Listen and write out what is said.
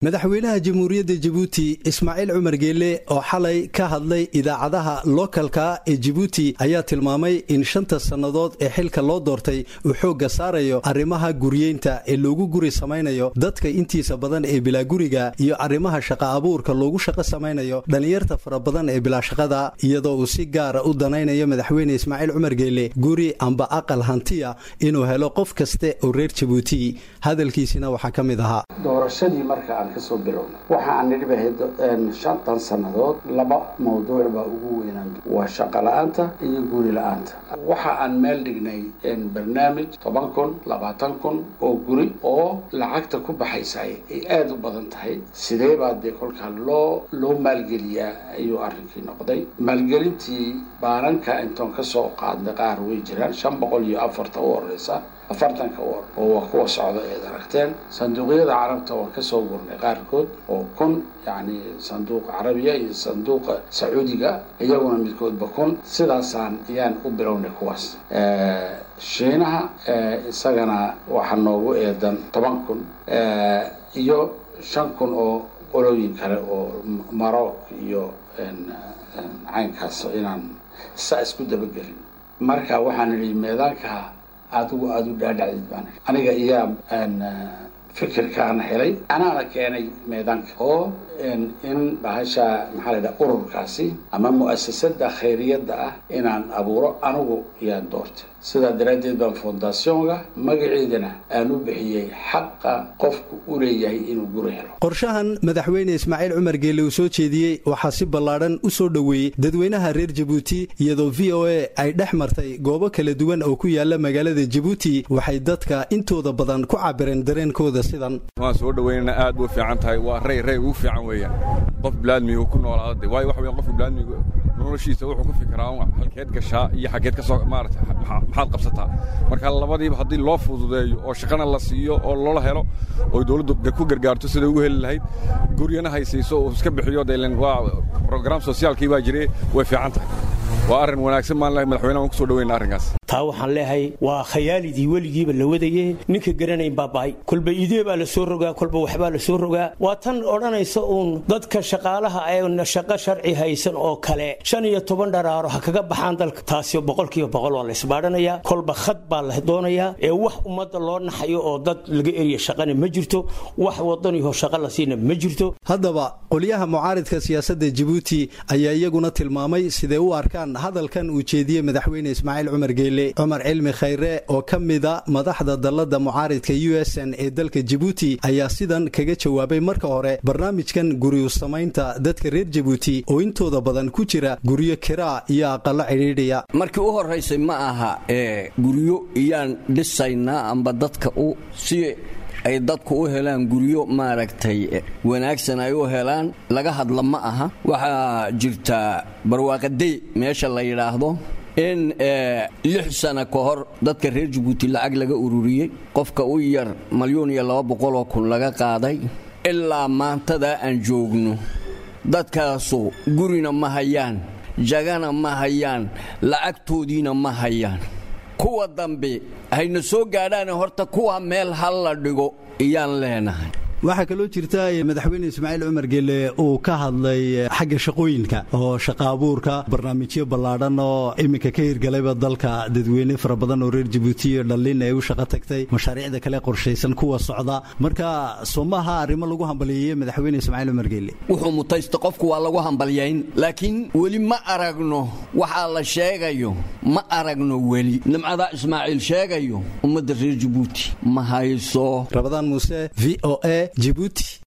madaxweynaha jamhuuriyadda jabuuti ismaaciil cumar geelle oo xalay ka hadlay idaacadaha lookalka ee jabuuti ayaa tilmaamay in shanta sannadood ee xilka loo doortay uu xoogga saarayo arrimaha guriyeynta ee loogu guri samaynayo dadka intiisa badan ee bilaa guriga iyo arrimaha shaqa abuurka loogu shaqo samaynayo dhallinyarta fara badan ee bilaa shaqada iyadoo uu si gaara u danaynayo madaxweyne ismaaciil cumar geelle guri amba aqal hantiya inuu helo qof kaste oo reer jabuuti hadalkiisina waxaa ka mid ahaa doorashadii marka aan kasoo bilowna waxa aan nidhi bahayd shantan sannadood laba mawduuc baa ugu weynaan waa shaqo la-aanta iyo guri la-aanta waxa aan meel dhignay barnaamij toban kun labaatan kun oo guri oo lacagta ku baxaysaay ay aada u badan tahay sidee baa dee kolkaa loo loo maalgeliyaa ayuu arrinkii noqday maalgelintii baananka intoon kasoo qaadnay qaar way jiraan shan boqol iyo afarta u horeysa afartanka war oo waa kuwa socda eed aragteen sanduuqyada carabta waan kasoo gurnay qaarkood oo kun yacni sanduuqa carabiya iyo sanduuqa sacuudiga iyaguna midkoodba kun sidaasaan ayaan u bilownay kuwaas shiinaha isagana waxaa noogu eedan toban kun iyo shan kun oo qolooyin kale oo maroc iyo caynkaas inaan saa isku dabagelin marka waxaan idhi meedaanka adigu aada u dhaadhacdid baan aniga iyaa fikirkaana helay anaana keenay meedaanka oo in bahasha maxaa la dhaha ururkaasi ama mu'asasada khayriyadda ah inaan abuuro anigu yaan doortay sidaa daraaddeed baan fondationga magaceedana aan u bixiyey xaqa qofku u leeyahay inuu guri helo qorshahan madaxweyne ismaaciil cumar geelle uu soo jeediyey waxaa si ballaadhan u soo dhoweeyey dadweynaha reer jabuuti iyadoo v o a ay dhex martay goobo kala duwan oo ku yaala magaalada jabuuti waxay dadka intooda badan ku cabireen dareenkooda sidan waan soo dhoweynana aad u fiican tahay waa rey rey ugu fiican weeyaan qof bilaadmiga ku noolaada waayo waxa weyan qofka bilaadmiga noloshiisa wuxuu ku fikiraa halkeed gashaa iyo xaggeed ka soo maarata maxaad qabsataa marka labadiiba haddii loo fududeeyo oo shaqana la siiyo oo loola helo oo dawladdu ku gargaarto siday ugu heli lahayd guryana haysiiso uu iska bixiyo delen waa brograam sosiaalkii baa jire way fiican tahay waa arrin wanaagsan maan lehay madaxweynaha waan ku soo dhoweyna arrinkaas taa waxaan leehay waa khayaalidii weligiiba la wadaye ninka garanayn baaba'ay kolba idee baa la soo rogaa kolba waxbaa la soo rogaa waa tan odhanaysa uun dadka shaqaalaha ee shaqo sharci haysan oo kale shan iyo toban dharaaro ha kaga baxaan dalka taasi boqolkiiba boqol waa la isbaadhanayaa kolba khad baa la doonayaa ee wax ummadda loo naxayo oo dad laga eriya shaqana ma jirto wax wadaniho shaqo la siina ma jirto haddaba qolyaha mucaaridka siyaasadda jabuuti ayaa iyaguna tilmaamay siday u arkaan hadalkan uu jeediyey madaxweyne ismaaciil cumar geele cumar cilmi khayre oo ka mida madaxda dallada mucaaridka u s n ee dalka jabuuti ayaa sidan kaga jawaabay marka hore barnaamijkan guryu samaynta dadka reer jabuuti oo intooda badan ku jira guryo kiraa iyo aqallo cidhiidhiya markii u horraysay ma aha ee guryo iyaan dhisaynaa amba dadka u si ay dadku u helaan guryo maaragtay wanaagsan ay u helaan laga hadla ma aha waxaa jirta barwaaqadey meesha la yidhaahdo in lix sana ka hor dadka reer jabuuti lacag laga ururiyey qofka u yar malyuun iyo laba boqoloo kun laga qaaday ilaa maantadaa aan joogno dadkaasu gurina ma hayaan jagana ma hayaan lacagtoodiina ma hayaan kuwa dambe hayna soo gaadhaane horta kuwa meel hal la dhigo iyaan leenahay waxaa kaloo jirta madaxweyne ismaaciil cumar geelle uu ka hadlay xagga shaqooyinka oo shaqa abuurka barnaamijyo ballaadhan oo iminka ka hirgalayba dalka dadweyne fara badan oo reer jabuuti iyo dhallin ay u shaqo tagtay mashaariicda kale qorshaysan kuwa socda marka soo maaha arrimo lagu hambaliyeeye madaxweyne ismaaciil cumar geelle wuxuu mutaysta qofku waa lagu hambalyayn laakiin weli ma aragno waxaa la sheegayo ma aragno weli nimcadaa ismaaciil sheegayo ummadda reer jabuuti ma hayso rabadaan muuse v o a jibuuti